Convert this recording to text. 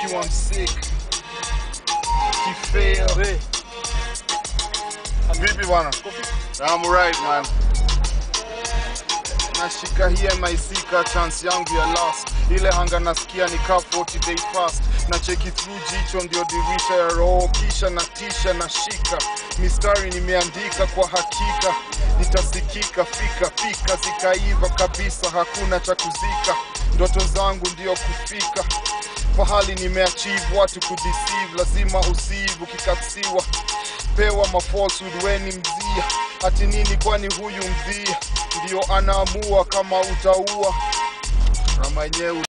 you I'm sick Kifail Vipi bwana? I'm right man nashika hii maisika chance yangu ya last ile hanga nasikia ni ka 40 day fast na cheki through jicho ndio dirisha ya roho kisha na tisha na shika mistari nimeandika kwa hakika nitasikika fika fika zikaiva kabisa hakuna cha kuzika ndoto zangu ndio kufika pahali nimeachieve watu kudeceive lazima usive ukikatsiwa pewa mafalsehood weni mzia hati nini kwani huyu mdhia ndio anaamua kama utaua rama yenyewe